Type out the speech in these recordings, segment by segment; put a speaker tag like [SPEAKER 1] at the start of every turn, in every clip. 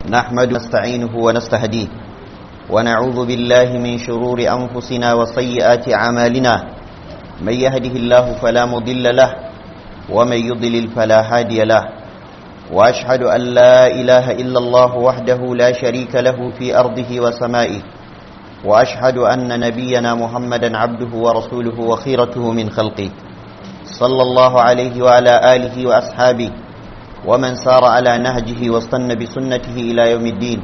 [SPEAKER 1] نحمد نستعينه ونستهديه ونعوذ بالله من شرور أنفسنا وسيئات أعمالنا من يهده الله فلا مضل له ومن يضلل فلا هادي له وأشهد أن لا إله إلا الله وحده لا شريك له في أرضه وسمائه وأشهد أن نبينا محمدا عبده ورسوله وخيرته من خلقه صلى الله عليه وعلى آله وأصحابه ومن سار على نهجه واستنى بسنته إلى يوم الدين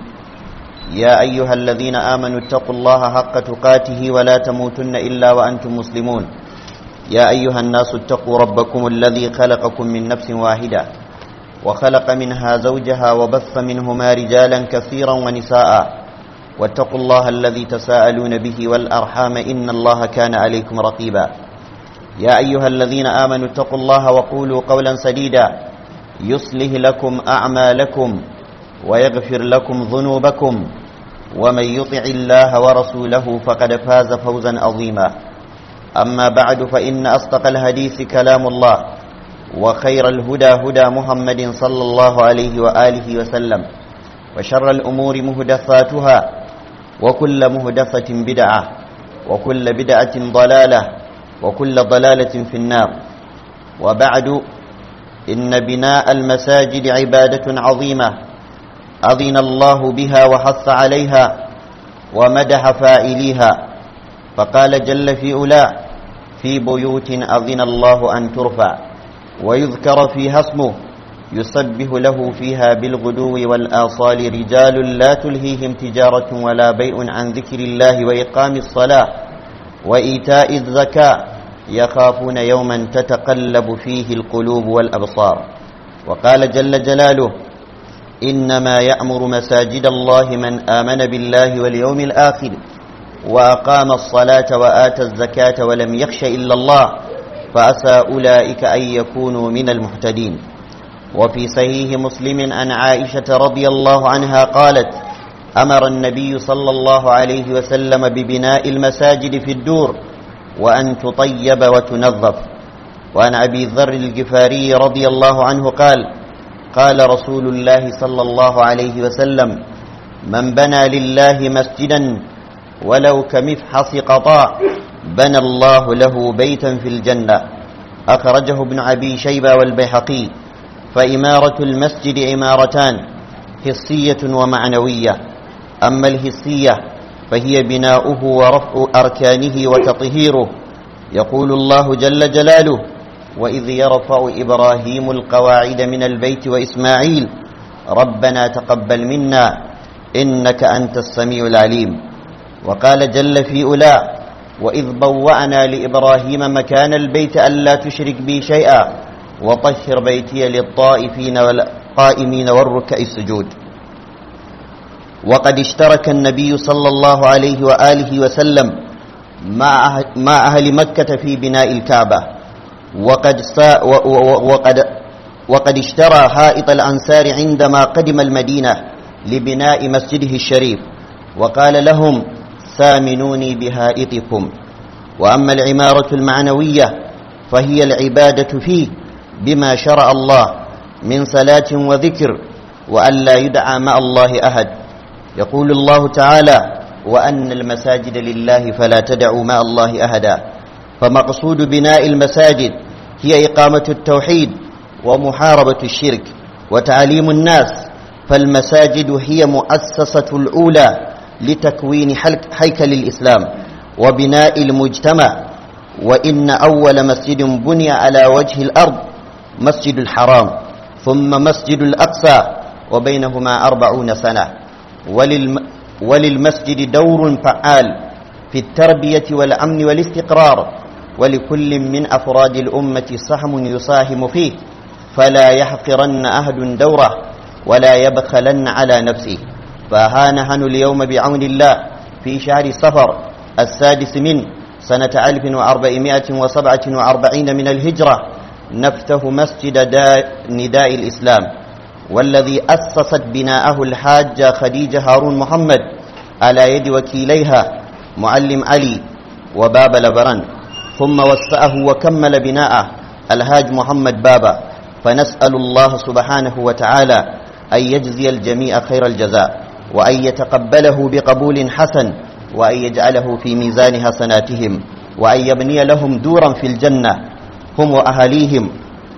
[SPEAKER 1] يا أيها الذين آمنوا اتقوا الله حق تقاته ولا تموتن إلا وأنتم مسلمون يا أيها الناس اتقوا ربكم الذي خلقكم من نفس واحدة وخلق منها زوجها وبث منهما رجالا كثيرا ونساء واتقوا الله الذي تساءلون به والأرحام إن الله كان عليكم رقيبا يا أيها الذين آمنوا اتقوا الله وقولوا قولا سديدا يصلح لكم أعمالكم ويغفر لكم ذنوبكم ومن يطع الله ورسوله فقد فاز فوزا عظيما أما بعد فإن أصدق الحديث كلام الله وخير الهدى هدى محمد صلى الله عليه وآله وسلم وشر الأمور مهدثاتها وكل مهدثة بدعة وكل بدعة ضلالة وكل ضلالة في النار وبعد إن بناء المساجد عبادة عظيمة أذن الله بها وحث عليها ومدح فائليها فقال جل في أولى في بيوت أذن الله أن ترفع ويذكر فيها اسمه يسبح له فيها بالغدو والآصال رجال لا تلهيهم تجارة ولا بيع عن ذكر الله وإقام الصلاة وإيتاء الزكاة يخافون يوما تتقلب فيه القلوب والأبصار وقال جل جلاله إنما يأمر مساجد الله من آمن بالله واليوم الآخر وأقام الصلاة وآتى الزكاة ولم يخش إلا الله فأسى أولئك أن يكونوا من المهتدين وفي صحيح مسلم عن عائشة رضي الله عنها قالت أمر النبي صلى الله عليه وسلم ببناء المساجد في الدور وأن تطيب وتنظف وعن أبي ذر الجفاري رضي الله عنه قال قال رسول الله صلى الله عليه وسلم من بنى لله مسجدا ولو كمفحص قطاع بنى الله له بيتا في الجنة أخرجه ابن أبي شيبة والبيحقي فإمارة المسجد عمارتان حسية ومعنوية أما الحسية فهي بناؤه ورفع أركانه وتطهيره يقول الله جل جلاله وإذ يرفع إبراهيم القواعد من البيت وإسماعيل ربنا تقبل منا إنك أنت السميع العليم وقال جل في أولى وإذ بوأنا لإبراهيم مكان البيت ألا تشرك بي شيئا وطهر بيتي للطائفين والقائمين والركع السجود وقد اشترك النبي صلى الله عليه وآله وسلم مع مع أهل مكة في بناء الكعبة وقد وقد وقد اشترى حائط الأنصار عندما قدم المدينة لبناء مسجده الشريف وقال لهم ثامنوني بهائطكم وأما العمارة المعنوية فهي العبادة فيه بما شرع الله من صلاة وذكر وأن لا يدعى مع الله أحد يقول الله تعالى وأن المساجد لله فلا تدعوا مع الله أحدا فمقصود بناء المساجد هي إقامة التوحيد ومحاربة الشرك وتعليم الناس فالمساجد هي مؤسسة الأولى لتكوين هيكل الإسلام وبناء المجتمع وإن أول مسجد بني على وجه الأرض مسجد الحرام ثم مسجد الأقصى وبينهما أربعون سنة وللم وللمسجد دور فعال في التربية والأمن والاستقرار ولكل من أفراد الأمة سهم يساهم فيه فلا يحقرن أحد دوره ولا يبخلن على نفسه فها نحن اليوم بعون الله في شهر صفر السادس من سنة 1447 من الهجرة نفتح مسجد نداء الإسلام والذي أسست بناءه الحاجة خديجة هارون محمد على يد وكيليها معلم علي وباب لبران ثم وسعه وكمل بناءه الهاج محمد بابا فنسأل الله سبحانه وتعالى أن يجزي الجميع خير الجزاء وأن يتقبله بقبول حسن وأن يجعله في ميزان حسناتهم وأن يبني لهم دورا في الجنة هم وأهليهم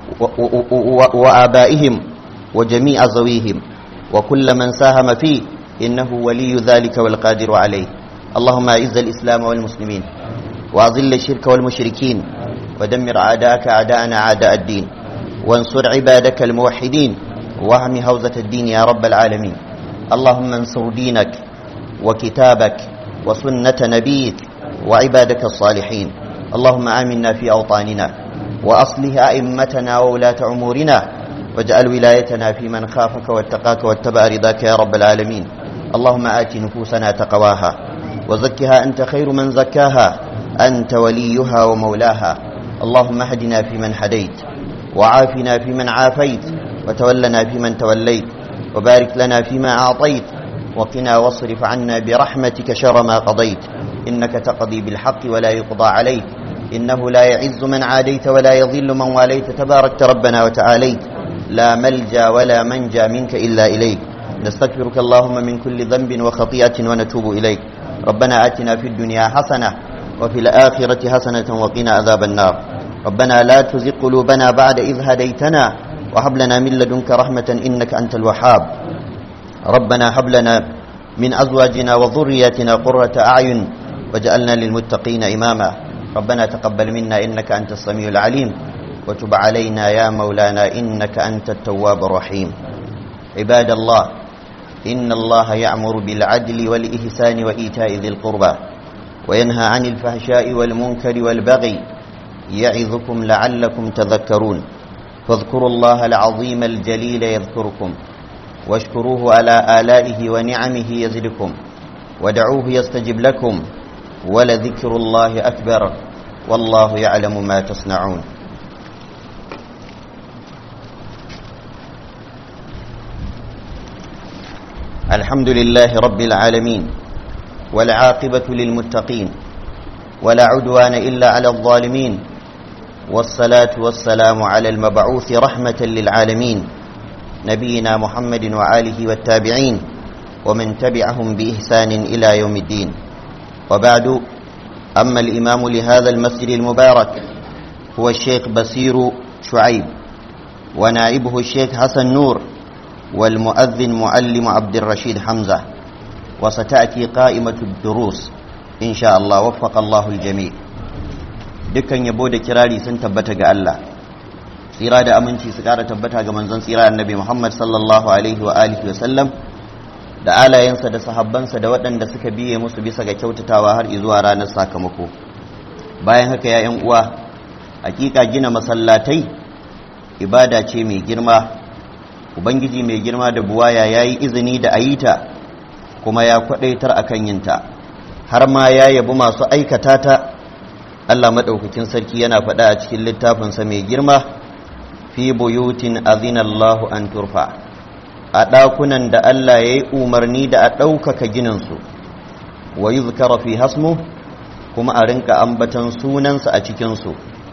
[SPEAKER 1] وآبائهم وجميع زويهم وكل من ساهم فيه إنه ولي ذلك والقادر عليه اللهم أعز الإسلام والمسلمين وأذل الشرك والمشركين ودمر أعداءك أعداءنا أعداء الدين وانصر عبادك الموحدين واهم هوزة الدين يا رب العالمين اللهم انصر دينك وكتابك وسنة نبيك وعبادك الصالحين اللهم آمنا في أوطاننا وأصلح أئمتنا وولاة أمورنا واجعل ولايتنا في من خافك واتقاك واتبع رضاك يا رب العالمين اللهم آت نفوسنا تقواها وزكها أنت خير من زكاها أنت وليها ومولاها اللهم اهدنا فيمن هديت وعافنا فيمن عافيت وتولنا فيمن توليت وبارك لنا فيما أعطيت وقنا واصرف عنا برحمتك شر ما قضيت إنك تقضي بالحق ولا يقضى عليك إنه لا يعز من عاديت ولا يضل من واليت تباركت ربنا وتعاليت لا ملجا ولا منجا منك إلا إليك نستغفرك اللهم من كل ذنب وخطيئة ونتوب إليك ربنا آتنا في الدنيا حسنة وفي الآخرة حسنة وقنا عذاب النار ربنا لا تزغ قلوبنا بعد إذ هديتنا وهب لنا من لدنك رحمة إنك أنت الوهاب ربنا هب لنا من أزواجنا وذرياتنا قرة أعين وجعلنا للمتقين إماما ربنا تقبل منا إنك أنت السميع العليم وتب علينا يا مولانا إنك أنت التواب الرحيم عباد الله إن الله يأمر بالعدل والإحسان وإيتاء ذي القربى وينهى عن الفحشاء والمنكر والبغي يعظكم لعلكم تذكرون فاذكروا الله العظيم الجليل يذكركم واشكروه على آلائه ونعمه يزدكم ودعوه يستجب لكم ولذكر الله أكبر والله يعلم ما تصنعون الحمد لله رب العالمين والعاقبة للمتقين ولا عدوان إلا على الظالمين والصلاة والسلام على المبعوث رحمة للعالمين نبينا محمد وآله والتابعين ومن تبعهم بإحسان إلى يوم الدين وبعد أما الإمام لهذا المسجد المبارك هو الشيخ بصير شعيب ونائبه الشيخ حسن نور والمؤذن معلم عبد الرشيد حمزة وستأتي قائمة الدروس إن شاء الله وفق الله الجميع dukkan yabo da kirari sun tabbata ga Allah tsira da aminci su kara tabbata ga manzon tsira annabi Muhammad sallallahu alaihi wa alihi wa sallam da alayensa da sahabbansa da waɗanda suka biye musu bisa ga kyautatawa har zuwa ranar sakamako bayan haka ya uwa hakika gina masallatai ibada ce mai girma ubangiji mai girma da buwaya ya yi izini da ayita kuma ya kwadaitar akan yinta har ma ya yabi masu aikata ta Allah maɗaukakin sarki yana faɗa a cikin littafinsa mai girma fi buyutin azinallahu an turfa a ɗakunan da Allah ya yi umarni da a ɗaukaka gininsu wa yi fi hasmu kuma a rinka ambatan sunansa a cikinsu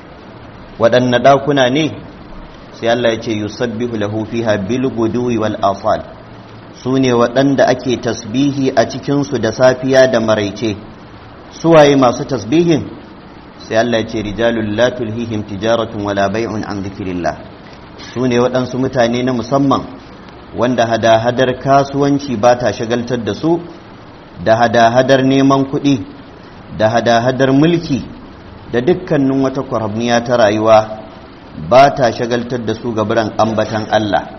[SPEAKER 1] waɗanne ɗakuna ne sai Allah ya ce yusabbihu lahu fiha bil guduwi wal asal su ne waɗanda ake tasbihi a cikinsu da safiya da maraice suwaye masu tasbihin sai Allah ya ce rijalul la tulhihim tijaratun wala bai'un an dhikrillah su ne waɗansu mutane na musamman wanda hada-hadar kasuwanci ba ta shagaltar da su da hada-hadar neman kuɗi da hada-hadar mulki da dukkanin wata kwarabniya ta rayuwa ba ta shagaltar da su gaburan ambatan Allah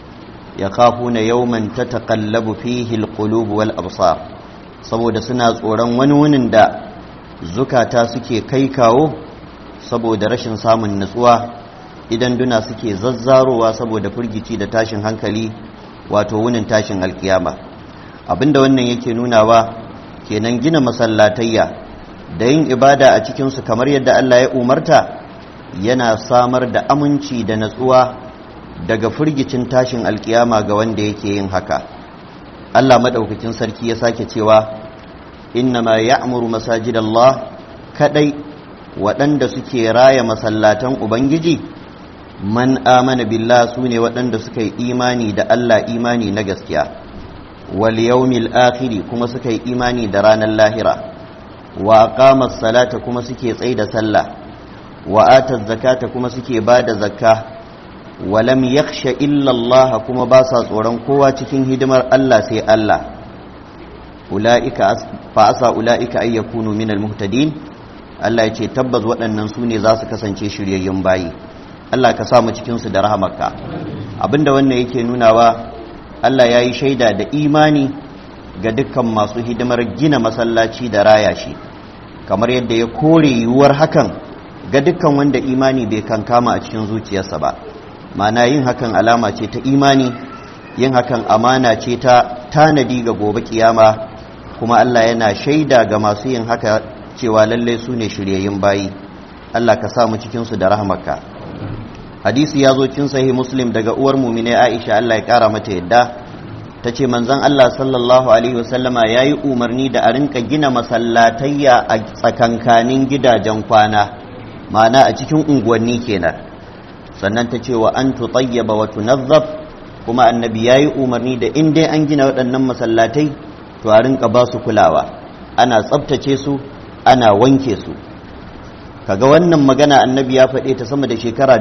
[SPEAKER 1] ya kafu na yauman ta taƙallabu fihi alqulub wal absar saboda suna tsoron wani wunin da zukata suke kai kawo saboda rashin samun nutsuwa idan duna suke zazzarowa saboda firgici da tashin hankali wato wunin tashin alkiyama abinda wannan yake nunawa kenan gina masallatayya da yin ibada a cikinsu kamar yadda Allah ya umarta yana samar da aminci da natsuwa daga firgicin tashin alkiyama ga wanda yake yin haka Allah madaukakin sarki ya sake cewa innama ya'muru masajidallah kadai waɗanda suke raya masallatan ubangiji man amana billah su ne waɗanda suka yi imani da Allah imani na gaskiya wal yawmil akhiri kuma suka yi imani da ranar lahira wa aqama salata kuma suke tsaye da sallah wa ata zakata kuma suke ba da zakka wa lam yakhsha illa Allah kuma ba sa tsoron kowa cikin hidimar Allah sai Allah ulaika fa asa ulaika ay yakunu minal muhtadin Allah ya ce tabbas waɗannan su ne za su kasance shiryayyun bayi Allah ka samu cikinsu da rahamarka abinda wannan yake nunawa Allah ya yi shaida da imani ga dukkan masu hidimar gina masallaci da raya shi kamar yadda ya kore yiwuwar hakan ga dukkan wanda imani bai kankama a cikin zuciyarsa ba mana yin hakan alama ce ta imani yin hakan amana ce ta tanadi ga gobe kiyama kuma Allah yana shaida ga masu yin haka cewa lallai su ne shiryayyun bayi Allah ka samu cikinsu da rahmarka hadisi ya zo cin sahih muslim daga uwar mumine aisha Allah ya kara mata yadda ta ce manzon Allah sallallahu alaihi wasallama ya yi umarni da a rinka gina masallatayya a tsakankanin gidajen kwana ma'ana a cikin unguwanni kenan sannan ta ce wa an tutayyaba wa tunazzaf kuma annabi ya yi umarni da in dai an gina waɗannan masallatai to a rinka ba su kulawa ana tsabtace su ana wanke su kaga wannan magana annabi ya faɗe ta sama da shekara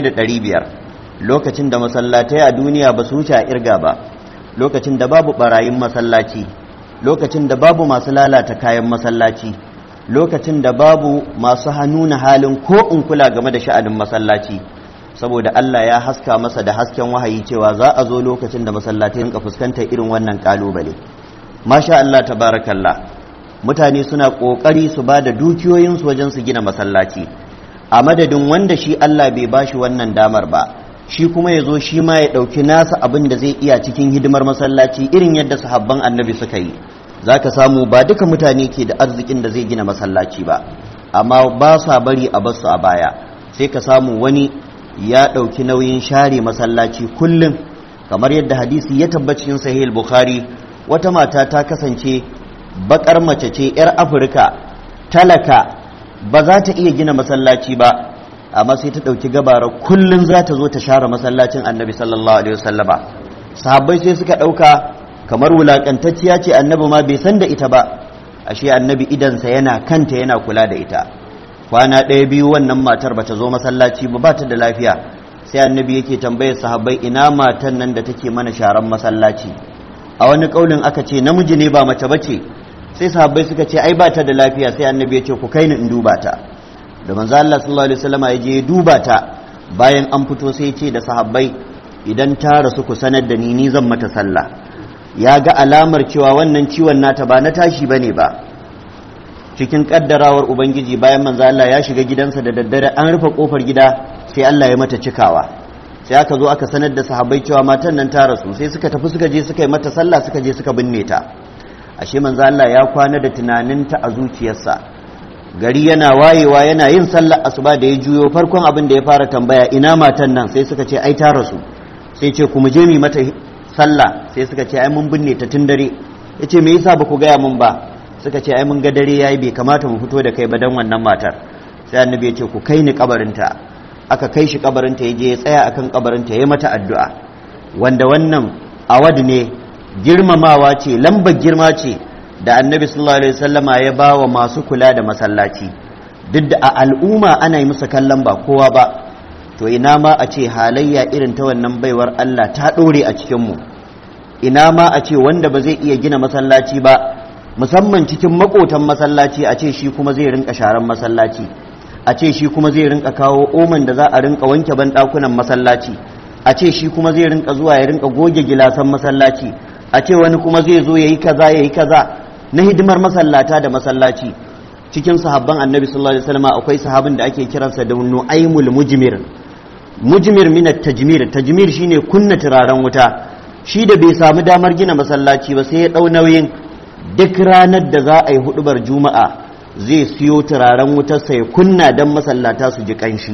[SPEAKER 1] 1500 lokacin da masallatai a duniya ba su wuce a irga ba lokacin da babu barayin masallaci lokacin da babu masu lalata kayan masallaci lokacin da babu masu hannu na halin ko in kula game da sha'anin masallaci saboda Allah ya haska masa da hasken wahayi cewa za a zo lokacin da masallatai rinka fuskantar irin wannan kalubale masha Allah tabarakallah mutane suna ƙoƙari su ba da dukiyoyinsu wajen su gina masallaci a madadin wanda shi Allah bai ba shi wannan damar ba shi kuma ya zo shi ma ya ɗauki nasa abin da zai iya cikin hidimar masallaci irin yadda sahabban annabi suka yi za ka samu ba duka mutane ke da arzikin da zai gina masallaci ba amma ba sa bari a basu a baya sai ka samu wani ya ɗauki nauyin share masallaci kullum kamar yadda hadisi ya tabbacin sahih bukhari wata mata ta kasance bakar mace ce 'yar afirka talaka ba za ta iya gina masallaci ba amma sai ta ɗauki gabara kullum za ta zo ta share masallacin annabi sallallahu alaihi wasallama sahabbai sai suka ɗauka kamar wulaƙantacciya ce annabi ma bai san da ita ba ashe annabi idansa yana kanta yana kula da ita kwana ɗaya biyu wannan matar bata zo masallaci ba ba ta da lafiya sai annabi yake tambayar sahabbai ina matan nan da take mana sharan masallaci a wani kaulin aka ce namiji ne ba mace bace sai sahabbai suka ce ai ba ta da lafiya sai annabi ya ce ku kai ni in duba ta da manzo Allah sallallahu alaihi wasallam ya je duba ta bayan an fito sai ya ce da sahabbai idan ta rasu ku sanar da ni ni zan mata sallah ya ga alamar cewa wannan ciwon nata ba na tashi bane ba cikin kaddarawar ubangiji bayan manzo Allah ya shiga gidansa da daddare an rufe kofar gida sai Allah ya mata cikawa sai aka zo aka sanar da sahabbai cewa matan nan ta rasu sai suka tafi suka je suka yi mata sallah suka je suka binne ta ashe manzo Allah ya kwana da tunaninta a zuciyarsa gari yana wayewa yana yin sallar asuba da ya juyo farkon abin da ya fara tambaya ina matan nan sai suka ce ai ta rasu sai ce ku mu je mu mata sallah sai suka ce ai mun binne ta tun dare yace me yasa ba ku gaya mun ba suka ce ai mun ga dare yayi bai kamata mu fito da kai ba dan wannan matar sai annabi ya ce ku kai ni kabarinta aka kai shi kabarinta ya je ya tsaya akan kabarinta ya mata addu'a wanda wannan awad ne girmamawa ce lambar girma ce da annabi sallallahu alaihi wasallama ya ba wa masu kula da masallaci duk da a al'umma ana yi musu kallon ba kowa ba to ina ma a ce halayya irin ta wannan baiwar Allah ta ɗore a cikinmu ina ma a ce wanda ba zai iya gina masallaci ba musamman cikin makotan masallaci a ce shi kuma zai rinka sharan masallaci a ce shi kuma zai rinka kawo oman da za a rinka wanke banɗakunan masallaci a ce shi kuma zai rinka zuwa ya rinka goge gilasan masallaci a ce wani kuma zai zo ya yi kaza ya yi kaza na hidimar masallata da masallaci cikin sahabban annabi sallallahu alaihi wasallam akwai sahabin da ake kiransa da nu'aymul mujmir mujmir min at-tajmir tajmir shine kunna turaren wuta shi da bai samu damar gina masallaci ba sai ya dau nauyin duk ranar da za a yi hudubar juma'a zai siyo turaren wutarsa ya kunna don masallata su ji kanshi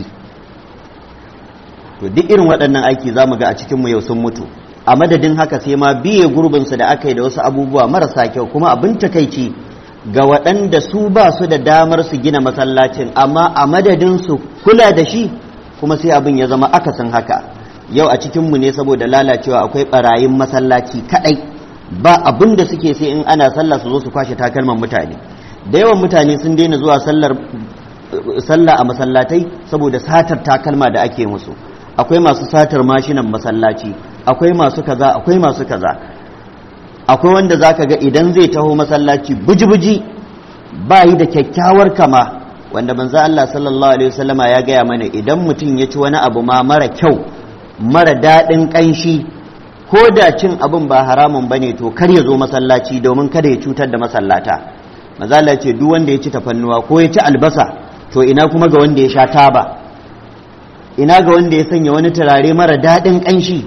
[SPEAKER 1] to duk irin waɗannan aiki za mu ga a cikinmu yau sun mutu a madadin haka sai ma biye gurbinsu da aka yi da wasu abubuwa marasa kyau kuma abin takaici ga waɗanda su ba su da damar su gina masallacin amma a madadin su kula da shi kuma sai abin ya zama akasin haka yau a cikinmu ne saboda lalacewa akwai barayin masallaci kadai ba abin da suke sai in ana sallah su zo su kwashe takalman mutane da yawan mutane sun daina zuwa sallar sallah a masallatai saboda satar takalma da ake musu akwai masu satar mashinan masallaci akwai masu kaza akwai masu kaza akwai wanda zaka ga idan zai taho masallaci buji-buji ba yi da kyakkyawar kama wanda manzo Allah sallallahu alaihi wasallama ya gaya mana idan mutum ya ci wani abu ma mara kyau mara daɗin ƙanshi ko da cin abin ba haramun bane to kar ya zo masallaci domin kada ya cutar da masallata manzo Allah ce duk wanda ya ci tafannuwa ko ya ci albasa to ina kuma ga wanda ya sha taba ina ga wanda ya sanya wani turare mara daɗin ƙanshi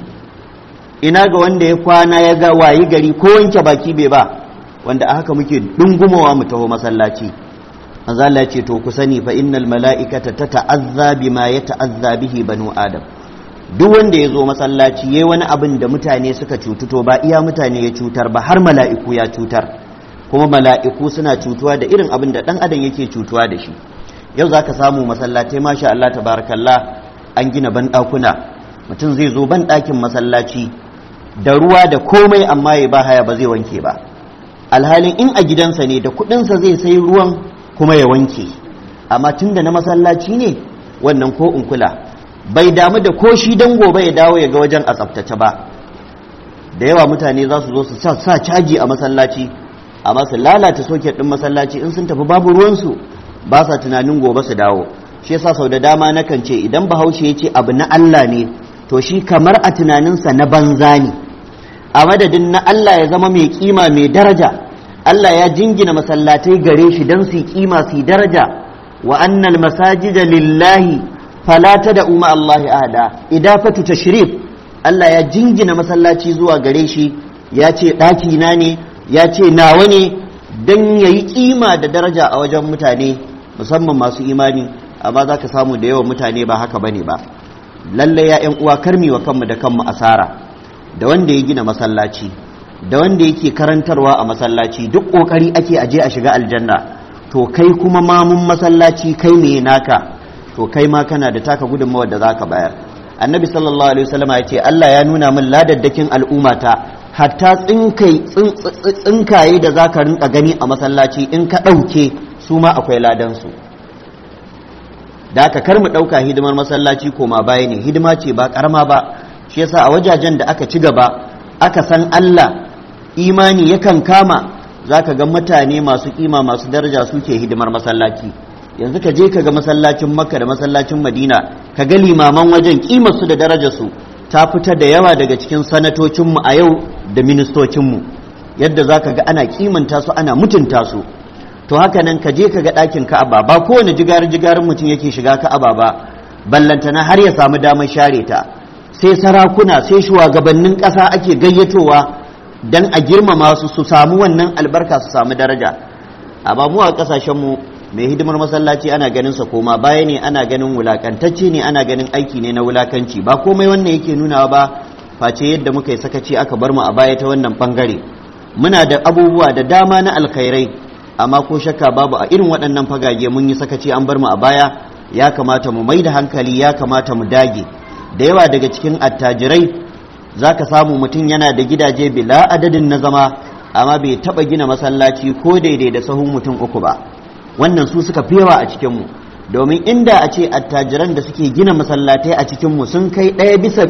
[SPEAKER 1] ina ga wanda ya kwana ya ga wayi gari ko wanke baki bai ba wanda a haka muke dungumawa mu taho masallaci manzo Allah ce to ku sani fa innal mala'ikata tata'azza bima yata'azza bihi banu adam duk wanda ya zo masallaci yayi wani abin da mutane suka cutu to ba iya mutane ya cutar ba har mala'iku ya cutar kuma mala'iku suna cutuwa da irin abin da dan adam yake cutuwa da shi yau zaka samu masallatai masha Allah tabarakallah an gina banɗakuna mutum zai zo banɗakin masallaci da ruwa da komai amma ya ba haya ba zai wanke ba alhalin in a gidansa ne da kuɗinsa zai sai ruwan kuma ya wanke amma tun da na masallaci ne wannan ko in kula bai damu da ko shi dan gobe ya dawo ya ga wajen a tsaftace ba da yawa mutane za su zo su sa caji a masallaci amma su lalata soket ɗin masallaci in sun tafi babu ruwansu ba sa tunanin gobe su dawo shi yasa sau da dama nakan ce idan bahaushe ya ce abu na Allah ne to shi kamar a tunaninsa na banza ne a madadin na Allah ya zama mai kima mai daraja Allah ya jingina masallatai gare shi don su kima su daraja wa annal masajida lillahi fala da umma Allah ahada idafatu tashrif Allah ya jingina masallaci zuwa gare shi ya ce ɗaki na ne ya ce nawa ne don ya yi kima da daraja a wajen mutane musamman masu imani amma za ka samu da yawan mutane ba haka bane ba lallai ya yan uwa karmi wa kanmu da kanmu asara da wanda ya gina masallaci da wanda yake karantarwa a masallaci duk kokari ake aje a shiga aljanna to kai kuma mamun masallaci kai ne naka to kai ma kana da taka gudunmawa da zaka bayar annabi sallallahu alaihi wasallam ya ce Allah ya nuna min ladaddakin al'ummata hatta tsinkai tsinkaye da zaka rinka gani a masallaci in ka ɗauke su ma akwai ladan su da aka kar mu ɗauka hidimar masallaci koma baya ne hidima ce ba ƙarama ba shi yasa a wajajen da aka ci gaba aka san Allah imani yakan kama zaka ga mutane masu kima masu daraja suke hidimar masallaci yanzu ka je ka ga masallacin makka da masallacin madina ka ga limaman wajen kimar su da darajar su ta fita da yawa daga cikin sanatocinmu a yau da ministocinmu yadda zaka ga ana kimanta su ana mutunta su to haka nan ka je ka ga ɗakin ka'aba ba kowane jigar-jigarin mutum yake shiga ka'aba ba ballantana har ya samu damar share ta sai sarakuna sai shugabannin ƙasa ake gayyatowa don a girmama su su samu wannan albarka su samu daraja amma mu a ƙasashenmu mai hidimar masallaci ana ganin sa koma baya ne ana ganin wulakantacce ne ana ganin aiki ne na wulakanci ba komai wannan yake nunawa ba face yadda muka yi sakaci aka bar mu a baya ta wannan bangare muna da abubuwa da dama na alkhairai amma ko shakka babu a irin waɗannan fagage mun yi sakaci an bar mu a baya ya kamata mu mai da hankali ya kamata mu dage da yawa daga cikin attajirai za ka samu mutum yana da gidaje bila adadin na zama amma bai taɓa gina masallaci ko daidai da sahun mutum uku ba wannan su suka fi yawa a cikinmu domin inda a ce attajiran da suke gina masallatai a cikinmu sun kai ɗaya bisa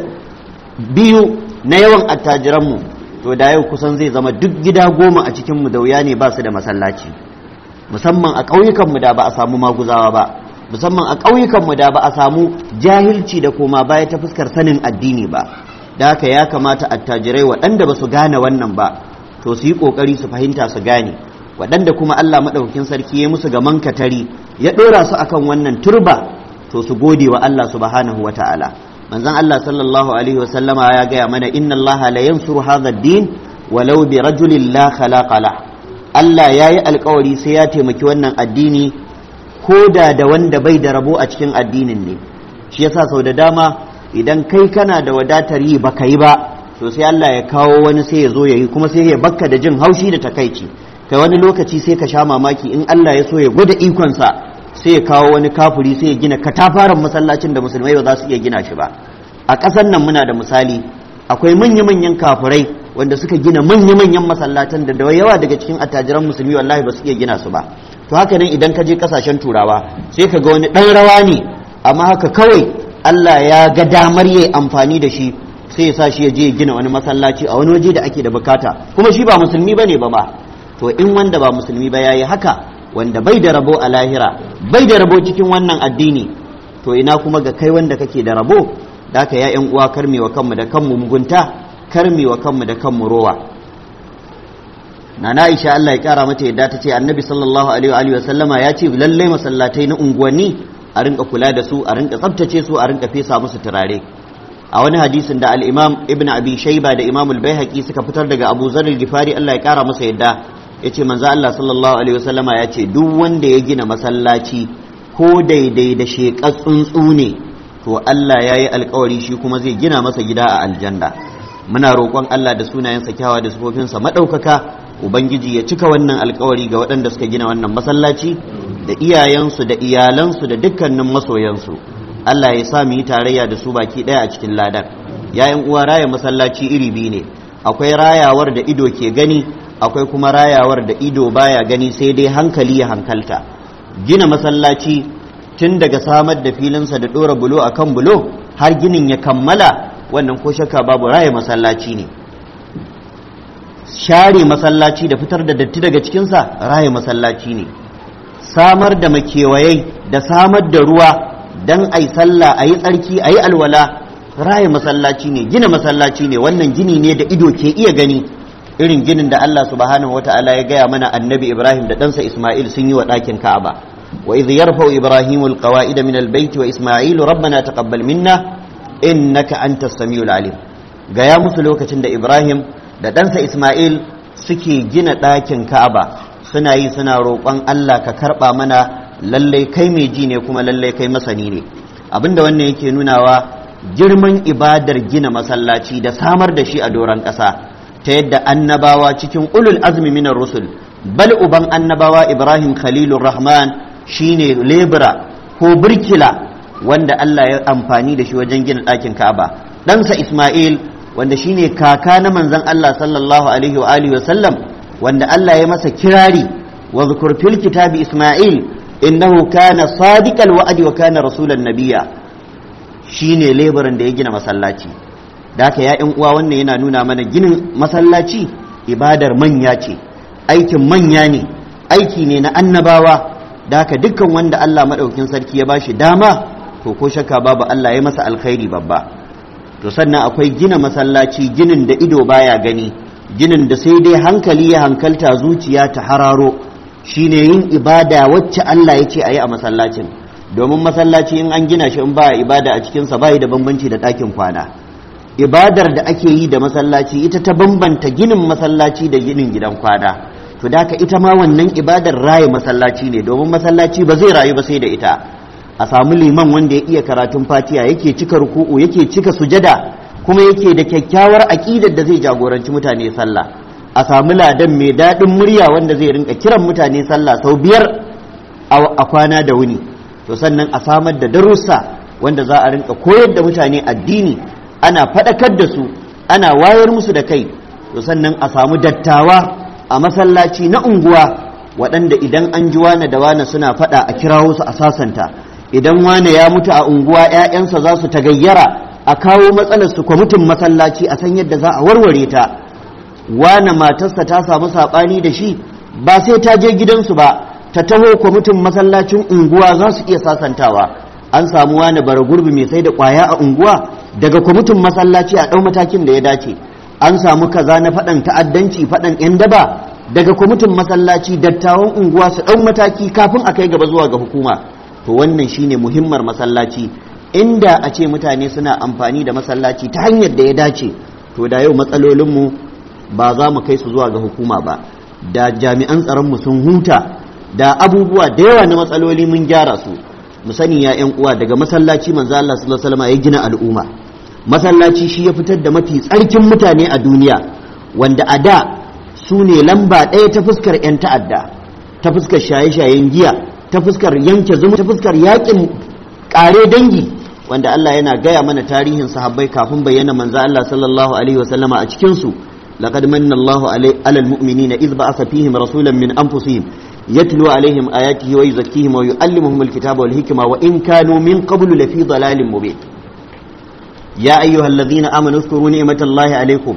[SPEAKER 1] biyu na yawan attajiranmu to da yau kusan zai zama duk gida goma a cikinmu da wuya ne ba su da masallaci musamman a ƙauyukanmu da ba a samu maguzawa ba musamman a ƙauyukanmu da ba a samu jahilci da koma baya ta fuskar sanin addini ba da haka ya kamata attajirai waɗanda ba su gane wannan ba to su yi ƙoƙari su fahimta su gane waɗanda kuma Allah maɗaukakin sarki ya musu gaman katari ya ɗora su akan wannan turba to su gode wa Allah subhanahu wa ta'ala manzon Allah sallallahu alaihi wasallama ya gaya mana inna Allah la yansuru hadha ad-din walau bi rajulin la khalaqa la Allah ya yi alkawari sai ya taimaki wannan addini ko da da wanda bai da rabo a cikin addinin ne shi yasa sau da dama idan kai kana da wadatar yi baka yi ba to sai Allah ya kawo wani sai ya zo ya yi kuma sai ya bakka da jin haushi da takaici kai wani lokaci sai ka sha mamaki in Allah ya so ya gwada ikonsa sai ya kawo wani kafuri sai ya gina katafaren masallacin da musulmai ba za su iya gina shi ba a ƙasar nan muna da misali akwai manya-manyan kafurai wanda suka gina manya-manyan masallatan da da yawa daga cikin attajiran musulmi wallahi ba su iya gina su ba to haka nan idan ka je kasashen turawa sai ka ga wani ɗan rawa ne amma haka kawai Allah ya ga damar yayi amfani da shi sai ya sa shi ya je ya gina wani masallaci a wani waje da ake da bukata kuma shi ba musulmi bane ba ba to in wanda ba musulmi ba yayi haka wanda bai da rabo a lahira bai da rabo cikin wannan addini to ina kuma ga kai wanda kake da rabo da ka ya yan uwa karmewa kanmu da kanmu mugunta karmewa kanmu da kanmu rowa nana Aisha Allah ya kara mata yadda ta ce annabi sallallahu alaihi wa sallama ya ce lalle masallatai na unguwanni a rinka kula da su a rinka tsabtace su a rinka fesa musu turare a wani hadisin da al-imam ibn abi shayba da imam al-baihaqi suka fitar daga abu zar al-gifari Allah ya kara masa yadda yace manzo Allah sallallahu alaihi wa sallama ya ce duk wanda ya gina masallaci ko daidai da sheƙar tsuntsu ne to Allah ya yi alkawari shi kuma zai gina masa gida a aljanna muna roƙon Allah da sunayensa kyawa da sifofinsa maɗaukaka ubangiji ya cika wannan alkawari ga waɗanda suka gina wannan masallaci da iyayensu da iyalansu da dukkanin masoyansu Allah ya sa mu yi tarayya da su baki ɗaya a cikin ladan yayin uwa raya masallaci iri biyu ne akwai rayawar da ido ke gani akwai kuma rayawar da ido baya gani sai dai hankali ya hankalta gina masallaci tun daga samar da filinsa da ɗora bulo a kan bulo har ginin ya kammala wannan ko shakka babu raya masallaci ne share masallaci da fitar da datti daga cikinsa raya masallaci ne samar da makewayai da samar da ruwa don a yi sallah a yi tsarki a yi alwala raya masallaci ne gina masallaci ne wannan gini ne da ido ke iya gani irin ginin da Allah subhanahu wata'ala ya gaya mana annabi Ibrahim da ɗansa Ismail sun yi wa ɗakin Ka'aba wa idh yarfa'u Ibrahimu alqawa'ida min albayt wa Ismail rabbana taqabbal minna innaka antas samiul alim gaya musu lokacin da Ibrahim da ɗansa Ismail suke gina ɗakin Ka'aba suna yi suna roƙon Allah ka karɓa mana lallai kai mai ji ne kuma lallai kai masani ne abinda wannan yake nunawa girman ibadar gina masallaci da samar da shi a doron ƙasa ta yadda annabawa cikin ulul azmi minar rusul bal uban annabawa ibrahim khalilur rahman shine lebura ko birkila wanda Allah ya amfani da shi wajen gina ɗakin ka'aba ɗansa isma'il wanda shine kaka na manzon Allah sallallahu alaihi wa alihi wa sallam wanda Allah ya masa kirari wa zukur fil kitabi isma'il innahu kana sadiqal wa'di wa kana rasulan nabiyya shine leburan da ya gina masallaci da haka ya yan uwa wannan yana nuna mana ginin masallaci ibadar manya ce aikin manya ne aiki ne na annabawa da haka dukkan wanda Allah maɗaukin sarki ya bashi dama to ko shakka babu Allah ya masa alkhairi babba to sannan akwai gina masallaci ginin da ido baya gani ginin da sai dai hankali ya hankalta zuciya ta hararo shine yin ibada wacce Allah ya ce a yi a masallacin domin masallaci in an gina shi in ba ibada a cikinsa ba da bambanci da ɗakin kwana ibadar da ake yi da masallaci ita ta bambanta ginin masallaci da ginin gidan kwana to da ita ma wannan ibadar raye masallaci ne domin masallaci ba zai rayu ba sai da ita a samu liman wanda ya iya karatun fatiya yake cika ruku'u yake cika sujada kuma yake da kyakkyawar aƙidar da zai jagoranci mutane sallah a samu ladan mai daɗin murya wanda zai rinka kiran mutane sallah sau biyar a kwana da wuni to sannan a samar da darussa wanda za a rinka koyar da mutane addini ana faɗakar da su ana wayar musu da kai to sannan a samu dattawa a masallaci na unguwa waɗanda idan an ji wane da wane suna faɗa a kirawo su a sasanta idan wane ya mutu a unguwa 'ya'yansa za su tagayyara a kawo matsalar su kwamitin masallaci a san yadda za a warware ta wane matarsa ta samu saɓani da shi ba sai ta je gidansu ba ta taho kwamitin masallacin unguwa za su iya sasantawa an samu wani bara gurbi mai sai da kwaya a unguwa daga kwamitin masallaci a ɗau matakin da ya dace an samu kaza na faɗan ta'addanci faɗan 'yan daba daga kwamitin masallaci dattawan unguwa su ɗau mataki kafin a kai gaba zuwa ga hukuma to wannan shine muhimmar masallaci inda a ce mutane suna amfani da masallaci ta hanyar da ya dace to da yau matsalolinmu ba za mu kai su zuwa ga hukuma ba da jami'an tsaronmu sun huta da abubuwa da yawa na matsaloli mun gyara su mu sani ya yan uwa daga masallaci manzo Allah sallallahu alaihi wasallam ya gina al'umma masallaci shi ya fitar da mafi tsarkin mutane a duniya wanda a da su ne lamba ɗaya ta fuskar 'yan ta'adda ta fuskar shaye-shayen giya ta fuskar yanke zumu ta fuskar yakin kare dangi wanda Allah yana gaya mana tarihin sahabbai kafin bayyana manzo Allah sallallahu alaihi wasallama a cikin su laqad manna Allahu alal mu'minina idh ba'atha fihim rasulan min anfusihim yatlu alaihim ayatihi wa yuzakkihim wa yuallimuhum alkitaba wal hikma wa in kanu min qablu lafi dalalin mubin ya ayyuhalladhina amanu اذكروا نعمة الله عليكم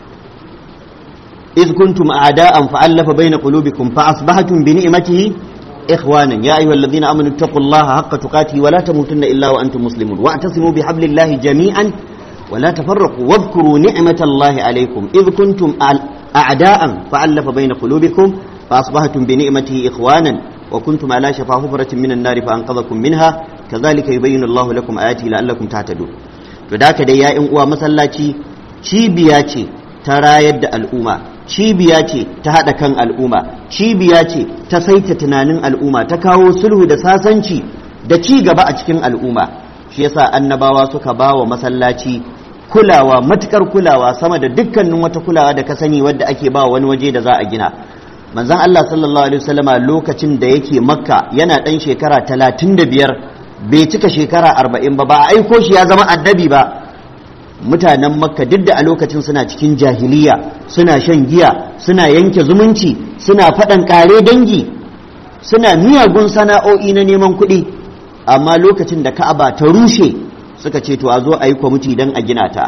[SPEAKER 1] إذ كنتم أعداء فألف بين قلوبكم فأصبحتم بنعمته إخوانا يا أيها الذين آمنوا اتقوا الله حق تقاته ولا تموتن إلا وأنتم مسلمون واعتصموا بحبل الله جميعا ولا تفرقوا واذكروا نعمة الله عليكم إذ كنتم أعداء فألف بين قلوبكم فأصبحتم بنعمته إخوانا وكنتم على شفا حفرة من النار فأنقذكم منها كذلك يبين الله لكم آياته لعلكم تعتدون فذاك دي يا إن مسلاتي cibiya ta rayar da al'umma cibiya ce ta haɗa kan al'umma cibiya ce ta saita tunanin al'umma ta kawo sulhu da sasanci da ci gaba a cikin al'umma shi yasa annabawa suka ba wa masallaci kulawa matukar kulawa sama da dukkanin wata kulawa da ka sani wadda ake ba wani waje da za a gina manzon Allah sallallahu alaihi wasallama lokacin da yake makka yana ɗan shekara talatin da biyar bai cika shekara arba'in ba ba a aiko shi ya zama annabi ba mutanen makka duk da a lokacin suna cikin jahiliya suna shan giya suna yanke zumunci suna faɗan ƙare dangi suna miyagun sana'o'i na neman kuɗi amma lokacin da ka'aba ta rushe suka ce to a zo a yi kwamiti don a gina ta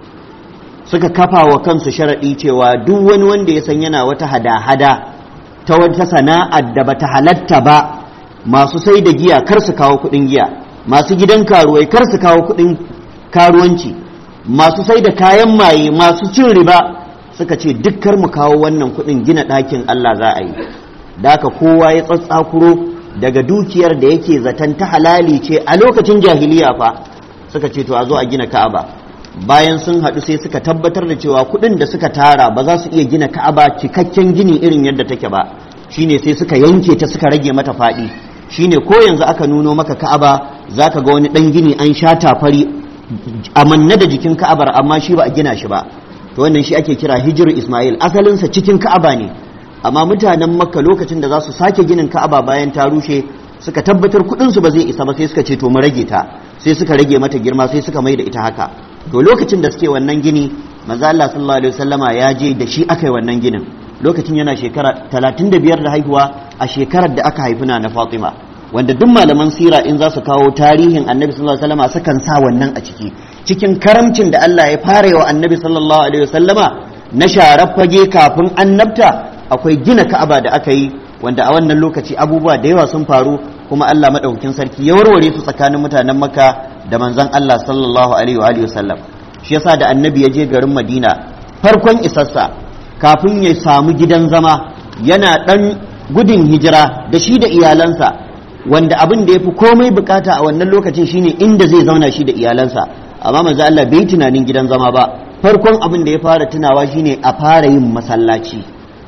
[SPEAKER 1] suka kafa wa kansu sharaɗi cewa duk wani wanda ya san yana wata hada-hada ta wata sana'ar da bata halatta ba masu sai da giya kar su kawo kuɗin giya masu gidan karuwai kar su kawo kuɗin karuwanci masu sai da kayan maye masu cin riba suka ce dukkar mu kawo wannan kudin gina ɗakin Allah za a yi da haka kowa ya tsatsakuro daga dukiyar da yake zaton ta halali ce a lokacin jahiliya fa suka ce to a zo a gina ka'aba bayan sun haɗu sai suka tabbatar da cewa kudin da suka tara ba za su iya gina ka'aba cikakken gini irin yadda take ba shine sai suka yanke ta suka rage mata faɗi shine ko yanzu aka nuno maka ka'aba zaka ga wani ɗan gini an sha tafari amanna da jikin ka'abar amma shi ba a gina shi ba to wannan shi ake kira hijiru ismail asalinsa cikin ka'aba ne amma mutanen makka lokacin da za su sake ginin ka'aba bayan ta rushe suka tabbatar kudinsu ba zai isa ba sai suka ce to mu rage ta sai suka rage mata girma sai suka mai da ita haka to lokacin da suke wannan gini manzo Allah sallallahu alaihi wasallama ya je da shi aka yi wannan ginin lokacin yana shekara 35 da haihuwa a shekarar da aka haifi na Fatima wanda duk malaman sira in za su kawo tarihin annabi sallallahu alaihi wasallama sukan sa wannan a ciki cikin karamcin da Allah ya fara wa annabi sallallahu alaihi wasallama na sharar fage kafin annabta akwai gina ka'aba da aka yi wanda a wannan lokaci abubuwa da yawa sun faru kuma Allah madaukakin sarki ya warware su tsakanin mutanen Makka da manzon Allah sallallahu alaihi wa alihi wasallam shi yasa da annabi ya je garin Madina farkon isassa kafin ya samu gidan zama yana dan gudun hijira da shi da iyalansa wanda abin da ya fi komai bukata a wannan lokacin shine inda zai zauna shi da iyalansa amma manzo Allah bai tunanin gidan zama ba farkon abin da ya fara tunawa shine a fara yin masallaci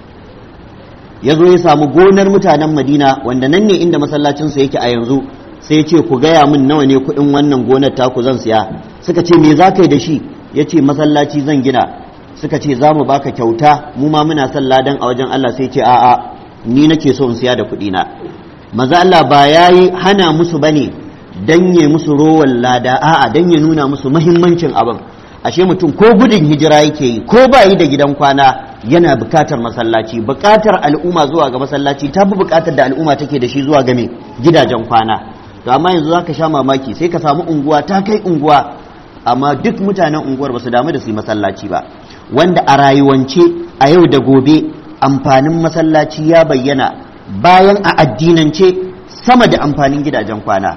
[SPEAKER 1] ya zo ya samu gonar mutanen Madina wanda nan ne inda masallacinsa yake a yanzu sai ya ce ku gaya min nawa ne kuɗin wannan gonar taku zan siya suka ce me za ka yi da shi ya ce masallaci zan gina suka ce za mu baka kyauta mu ma muna son ladan a wajen Allah sai ce a'a ni nake so in siya da kuɗina maza Allah ba ya yi hana musu ba ne don ya musu rowan lada a'a don ya nuna musu mahimmancin abin ashe mutum ko gudun hijira yake yi ko ba yi da gidan kwana yana bukatar masallaci bukatar al'umma zuwa ga masallaci ta fi bukatar da al'umma take da shi zuwa ga me gidajen kwana to amma yanzu zaka sha mamaki sai ka samu unguwa ta kai unguwa amma duk mutanen unguwar ba su damu da su yi masallaci ba wanda a rayuwance a yau da gobe amfanin masallaci ya bayyana bayan a addinance sama da amfanin gidajen kwana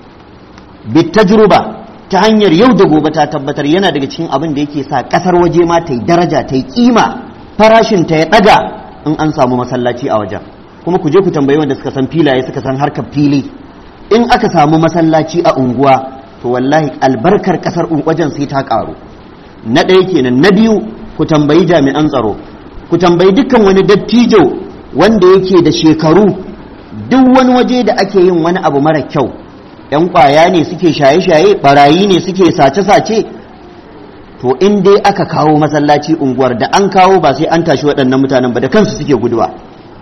[SPEAKER 1] bitajruba ta hanyar yau da gobe ta tabbatar yana daga cikin abin da yake sa kasar waje ma ta yi daraja ta yi kima farashin ta ya daga in an samu masallaci a wajen kuma ku je ku tambayi wanda suka san filaye suka san harkar fili in aka samu masallaci a unguwa to wallahi albarkar kasar wajen sai ta karu na ɗaya kenan na biyu ku tambayi jami'an tsaro ku tambayi dukkan wani dattijo wanda yake da shekaru duk wani waje da ake yin wani abu mara kyau yan kwaya ne suke shaye-shaye barayi ne suke sace-sace to in dai aka kawo masallaci unguwar da an kawo ba sai an tashi waɗannan mutanen ba da kansu suke guduwa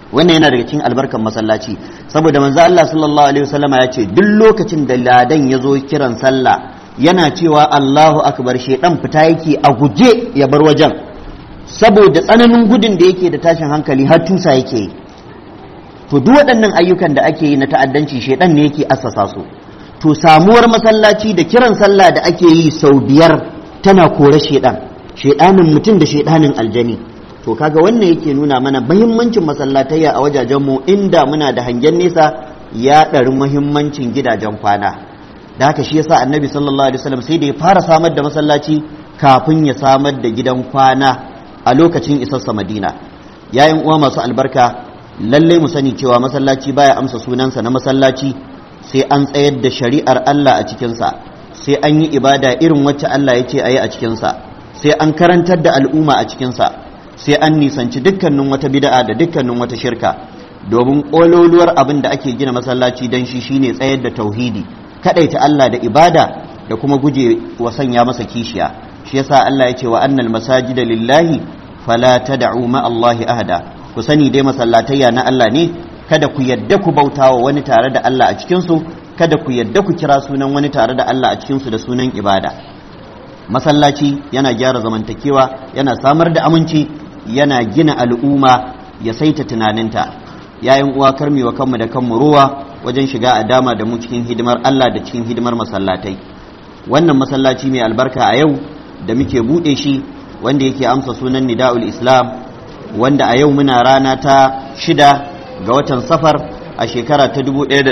[SPEAKER 1] wannan yana daga cikin albarkan masallaci saboda manzo Allah sallallahu alaihi wasallama ya ce duk lokacin da ladan ya zo kiran sallah yana cewa Allahu akbar shedan fita yake a guje ya bar wajen saboda tsananin gudun da yake da tashin hankali har tusa yake yi to duk waɗannan ayyukan da ake yi na ta'addanci shedan ne yake assasa su to samuwar masallaci da kiran sallah da ake yi sau biyar tana kore shedan shedanin mutum da shedanin aljani to kaga wannan yake nuna mana muhimmancin masallatayya a wajajenmu inda muna da hangen nesa ya ɗari muhimmancin gidajen kwana da haka shi yasa annabi sallallahu alaihi wasallam sai da ya fara samar da masallaci kafin ya samar da gidan kwana a lokacin isarsa madina yayin uwa masu albarka lallai mu sani cewa masallaci baya amsa sunansa na masallaci sai an tsayar da shari'ar Allah a cikinsa sai an yi ibada irin wacce Allah ya ce a yi a cikinsa sai an karantar da al'umma a cikinsa sai an nisanci dukkanin wata bida'a da dukkanin wata shirka domin ƙololuwar abin da ake gina masallaci don shi shine tsayar da tauhidi kaɗaita Allah da ibada da kuma guje wa sanya masa kishiya shi yasa Allah ya ce wa annal masajida lillahi fala tad'u ma Allahi ahada ku sani dai masallatayya na Allah ne kada ku yadda ku bautawa wani tare da Allah a cikin su kada ku yadda ku kira sunan wani tare da Allah a cikin su da sunan ibada masallaci yana gyara zamantakewa yana samar da aminci yana gina al'umma ya saita tunaninta yayin uwa karmi wa kanmu da kanmu ruwa wajen shiga a dama da mu cikin hidimar Allah da cikin hidimar masallatai wannan masallaci mai albarka a yau da muke buɗe shi wanda yake amsa sunan nida'ul islam wanda a yau muna rana ta shida ga watan safar a shekara ta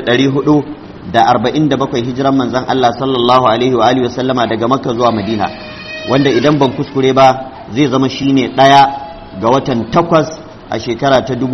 [SPEAKER 1] 1447 hijiran manzan Allah sallallahu alaihi wa alihi wasallama daga makka zuwa madina wanda idan ban kuskure ba zai zama shine ɗaya ga watan takwas a shekara ta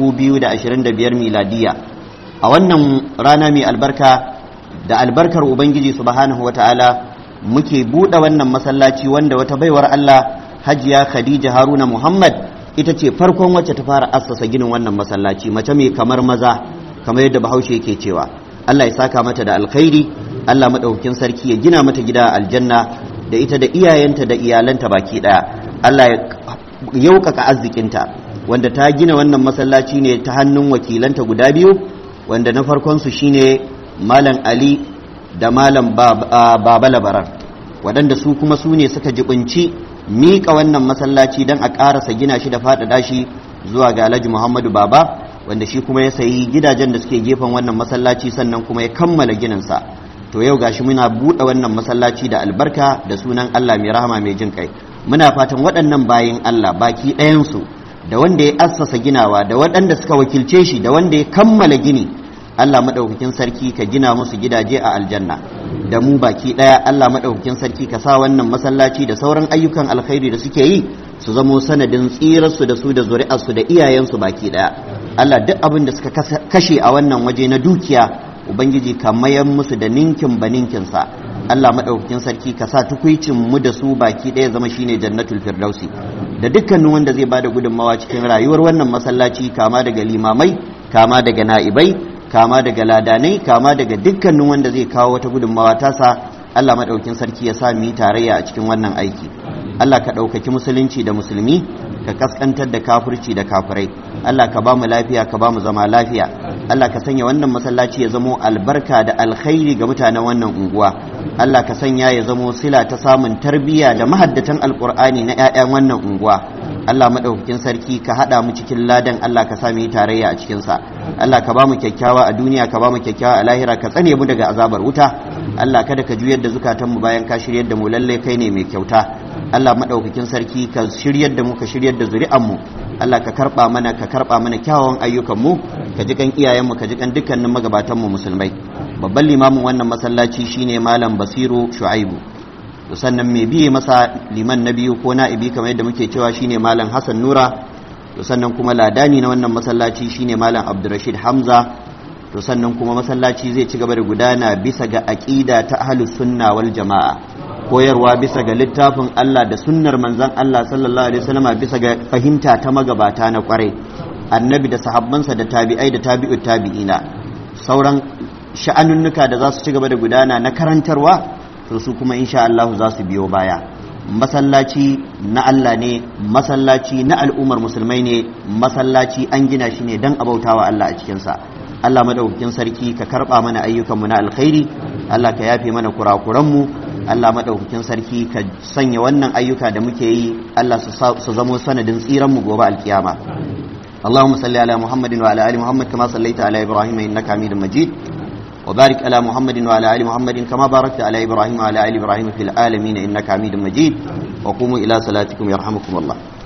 [SPEAKER 1] 2025 miladiya a wannan rana mai albarka da albarkar ubangiji subhanahu wa ta'ala muke buɗe wannan masallaci wanda wata baiwar Allah hajiya khadija haruna muhammad ita ce farkon wacce ta fara assasa ginin wannan masallaci mace mai kamar maza kamar yadda bahaushe yake cewa Allah ya saka mata da alkhairi Allah madaukakin sarki ya gina mata gida aljanna da ita da iyayenta da iyalanta baki daya Allah ya yaukaka arzikinta wanda ta gina wannan masallaci ne ta hannun wakilanta guda biyu wanda na farkon su shine malam Ali da malam Baba Labaran waɗanda su kuma su ne suka jibinci miƙa wannan masallaci don a ƙarasa gina shi da faɗaɗa shi zuwa ga Alhaji Muhammadu Baba wanda shi kuma ya sayi gidajen da suke gefen wannan masallaci sannan kuma ya kammala gininsa to yau gashi muna buɗe wannan masallaci da albarka da sunan Allah mai rahama mai jin kai muna fatan waɗannan bayin Allah baki ɗayansu da wanda ya assasa ginawa da waɗanda suka wakilce shi da wanda ya kammala gini Allah maɗaukakin sarki ka gina musu gidaje a aljanna da mu baki ɗaya Allah maɗaukakin sarki ka sa wannan masallaci da sauran ayyukan alkhairi da suke yi su zamo sanadin tsirarsu da su da zuri'arsu da iyayensu baki ɗaya Allah duk abin da suka kashe a wannan waje na dukiya ubangiji ka mayan musu da ninkin ba ninkinsa Allah maɗaukakin sarki ka sa tukuicin mu da su baki ɗaya zama shine jannatul firdausi da dukkanin wanda zai bada gudunmawa cikin rayuwar wannan masallaci kama daga limamai kama daga na'ibai kama daga ladanai kama daga dukkanin wanda zai kawo wata gudunmawa tasa Allah maɗaukin sarki ya sa mu yi tarayya a cikin wannan aiki Allah ka ɗaukaki musulunci da musulmi ka kaskantar da kafirci da kafirai Allah ka ba mu lafiya ka ba mu zama lafiya Allah ka sanya wannan masallaci ya zamo albarka da alkhairi ga mutanen wannan unguwa Allah ka sanya ya zamo sila ta samun tarbiyya da mahaddatan alkur'ani na 'ya'yan wannan unguwa Allah maɗaukakin sarki ka haɗa mu cikin ladan Allah ka sa mu yi tarayya a cikinsa Allah ka ba mu kyakkyawa a duniya ka ba mu kyakkyawa a lahira ka tsane mu daga azabar wuta Allah kada ka juyar da zukatanmu bayan ka shiryar da mu lalle kai ne mai kyauta Allah maɗaukakin sarki ka shiryar da mu ka shiryar da zuri'anmu Allah ka karɓa mana ka karɓa mana kyawawan ayyukanmu ka ji kan iyayenmu ka ji kan dukkanin magabatanmu musulmai babban limamin wannan masallaci shine malam basiru shu'aibu to sannan mai biye masa liman na biyu ko na'ibi kamar yadda muke cewa shine malam hassan nura to sannan kuma ladani na wannan masallaci shine malam abdurrashid hamza to sannan kuma masallaci zai ci gaba da gudana bisa ga aqida ta ahlus sunna wal jama'a koyarwa bisa ga littafin Allah da sunnar manzon Allah sallallahu alaihi wasallam bisa ga fahimta ta magabata na kwarai annabi da sahabbansa da tabi'ai da tabi'ut tabi'ina sauran sha'anunnuka da za su ci gaba da gudana na karantarwa to su kuma insha Allah za su biyo baya masallaci na Allah ne masallaci na al'ummar musulmai ne masallaci an gina shi ne don abautawa Allah a cikinsa Allah madaukakin sarki ka karba mana ayyukanmu na alkhairi Allah ka yafe mana kurakuranmu Allah madaukakin sarki ka sanya wannan ayyuka da muke yi Allah su zamo sanadin tsiranmu gobe alkiyama اللهم صل على محمد وعلى ال محمد كما صليت على ابراهيم انك حميد مجيد وبارك على محمد وعلى ال محمد كما باركت على ابراهيم وعلى ال ابراهيم في العالمين انك حميد مجيد وقوموا الى صلاتكم يرحمكم الله